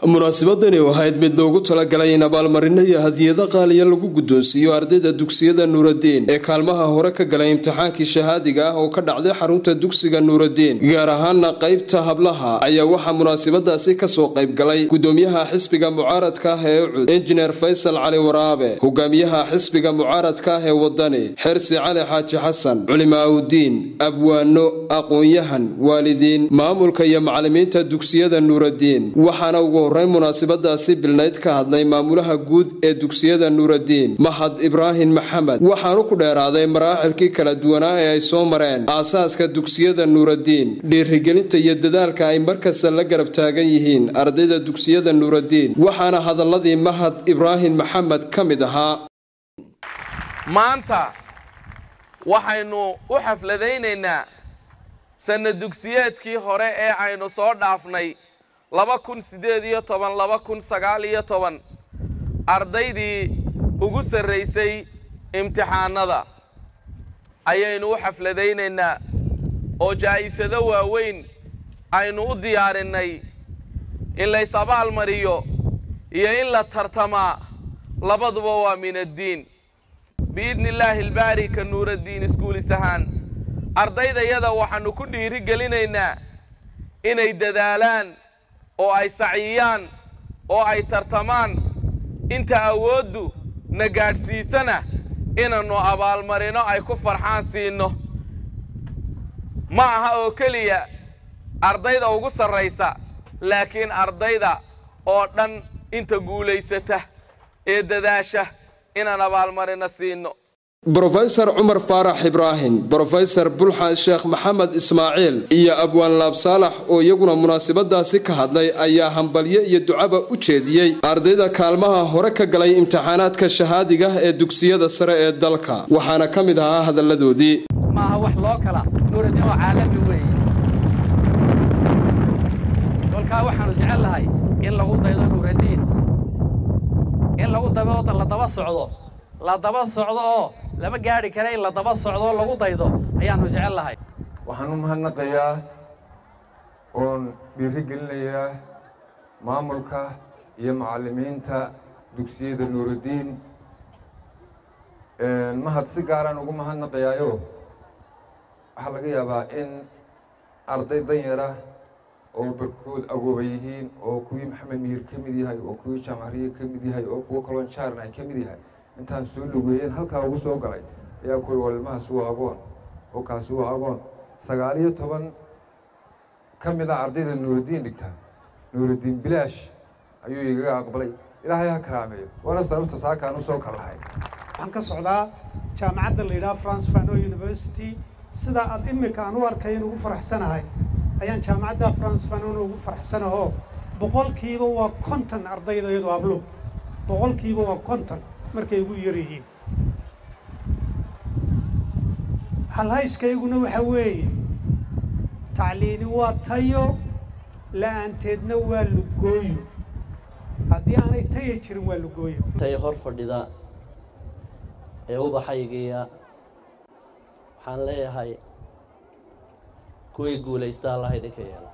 munaasabadani ahayd mid loogu talagalay in abaalmarino iyo hadiyado qaaliya lagu guddoonsiiyo ardayda dugsiyada nuuraddiin ee kaalmaha hore ka galay imtixaankii shahaadiga ah oo ka dhacday xarunta dugsiga nuuraddiin gaar ahaana qaybta hablaha ayaa waxaa munaasabadaasi kasoo qayb galay gudoomiyaha xisbiga mucaaradka ah ee ucud injineer faysal cali waraabe hogaamiyaha xisbiga mucaaradka ah ee wadani xersi cali xaaji xasan culimaaudiin abwaano aqoon-yahan waalidiin maamulka iyo macalimiinta dugsiyada nuuraddiin waxaana ugu horreyn munaasabadaasi bilnayd ka hadlay maamulaha guud ee dugsiyada nuuraddiin mahad ibraahim maxamed waxaanu ku dheeraaday maraacilkii kala duwanaa ee ay soo mareen aasaaska dugsiyada nuuraddiin dhiirigelinta iyo dadaalka ay markasta la garab taagan yihiin ardayda dugsiyada nuuraddiin waxaana hadaladii mahad ibraahim maxamed ka mid ahaa maanta waxaynu u xafladaynaynaa sanna dugsiyeedkii hore ee aynu soo dhaafnay laba kun siddeed iyo toban laba kun sagaal iyo toban ardaydii ugu sarraysay imtixaanada ayaynu u xafladaynaynaa oo jaa'isado waaweyn aynu u diyaarinnay in lays abaalmariyo iyo in la tartamaa labaduba waa min addiin biidni illaahi albaari ka nuuraddiin iskuulis ahaan ardaydayada waxaannu ku dhiiri gelinaynaa inay dadaalaan oo ay saciyaan oo ay tartamaan inta awooddu na gaadhsiisana inannu abaalmarino ay ku farxaan siinno ma aha oo keliya ardayda ugu sarraysa laakiin ardayda oo dhan inta guulaysata ee dadaasha inaan abaalmarino siinno brofesor cumar faarax ibraahim brofesor bulxan sheekh maxamed ismaaciil iyo abwaan laab saalax oo iyaguna munaasabadaasi ka hadlay ayaa hambalyo iyo ducaba u jeediyey ardayda kaalmaha hore ka galay imtixaanaadka shahaadiga ee dugsiyada sare ee dalka waxaana ka mid ahaa hadalladoodii maaha wax loo kala nuuraddiin oo caalami weeye kolkaa waxaanu jecel lahay in lagu daydo nuuraddiin in lagu dabooda la daba socdo la daba socdo oo lama gaadhi kara in la daba socdo lagu daydo ayaannu jecel lahay waxaan u mahadnaqayaa oon dhiiri gelinayaa maamulka iyo macallimiinta dugsiyada nuuraddiin mahad si gaaraan ugu mahadnaqayaayo waxaa laga yaabaa in arday danyara oo barkood agooba yihiin oo kuwii maxamed miyir ka mid yahay oo kuwii jaamacariye ka mid yahay oo kuwo kaloo jaaran ay ka mid yahay intaan soo lugeeyeen halkaa ugu soo galay ayaa kuri walmahaas waa agoon oo kaasi waa agoon sagaal iyo toban ka mid ah ardayda nuuraddiin dhigta nuuraddiin bilaash ayuu igaga aqbalay ilaahay ha karaameeyo waana sababta saakaan u soo kalahay waxaan ka socdaa jaamacadda la yidhaha france fano university sidaa aad imika aan u arkay in ugu faraxsanahay ayaan jaamacadda france fanona ugu faraxsanahoo boqolkiiba waa konton ardayda iyadoo hablo boqolkiiba waa konton markay ugu yar yihiin halhayskayguna waxaa weeye tacliini waa tayo la'aanteedna waa lugooyo haddii aanay taya jirin waa lugooyo tay hor fadhida ee ubaxaygiya waxaan leeyahay kuwii guulaysta allaha idinka yeelo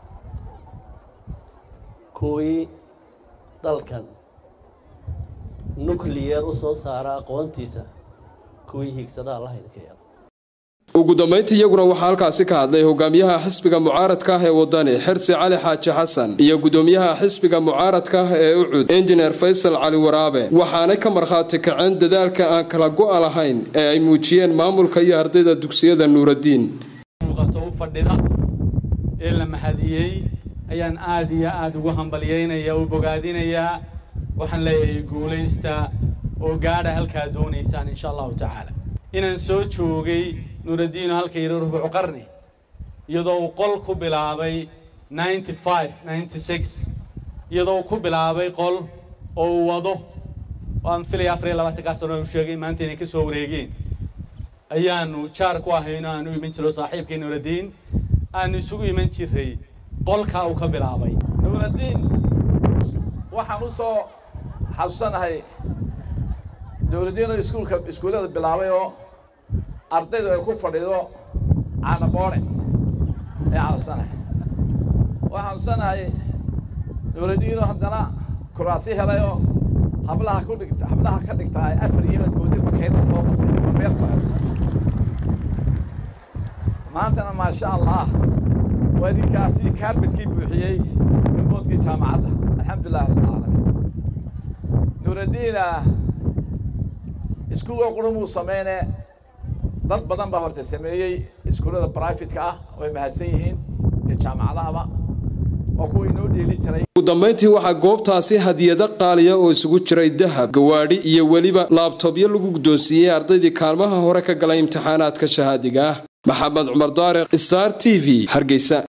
kuwii dalkan nucleyer u soo saara aqoontiisa kuwii hiigsada allaha idinka yeelo ugu dambayntii iyaguna waxaa halkaasi ka hadlay hogaamiyaha xisbiga mucaaradka ah ee wadani xersi cali xaaji xasan iyo gudoomiyaha xisbiga mucaaradka ah ee ucud injineer faysal cali waraabe waxaanay ka markhaati kaceen dadaalka aan kala go'a lahayn ee ay muujiyeen maamulka iyo ardayda dugsiyada nuuraddiin muuqato u fadhida ee la mahadiyey ayaan aad iyo aad ugu hambalyaynaya u bogaadinayaa waxaan leeyahay guulaysta oo gaadha halkaa doonaysaan insha allahu tacaala inaan soo joogay nuuraddiino halka yidhi rubucu qarni iyadoo uu qol ku bilaabay ninety five ninety six iyadoo uu ku bilaabay qol oo uu wado waan filaya afar iyo labaatankaa sano u sheegay maanta inay ka soo wareegeen ayaanu jaar ku ahayno aanu iman jiro saaxiibkii nuuraddiin aanu isugu iman jiray qolkaa uu ka bilaabay nuuraddiin waxaan u soo xasuusanahay nuuraddiinoo iskuulka iskuullada bilaabay oo ardaydu ay ku fadhido caanaboore ee xasuusanahay waxaan xasuusanahay nuuraddiinoo haddana kuraasi helayoo hablaha ku dhigta hablaha ka dhigta ay afar iyo moodi bakayda soo qabtay ama meel ku haysa maantana maasha allah waa idinkaasi kaarbadkii buuxiyey galmoodkii jaamacadda alxamdulilah rabbilcaalamiin nuuraddiina iskuulka qurumuu sameyne dad badan baa horta sameeyey iskuullada brifatka ah way mahadsan yihiin iyo jaamacadahaba waa kuwa inoo dheeli jiray ugu dambayntii waxaa goobtaasi hadiyado qaaliya oo isugu jiray dahab gawaadhi iyo weliba laabtobyo lagu guddoonsiiyey ardaydii kaalmaha hore ka galay imtixaanaadka shahaadiga ah maxamed cumar daariq star t v hargeysa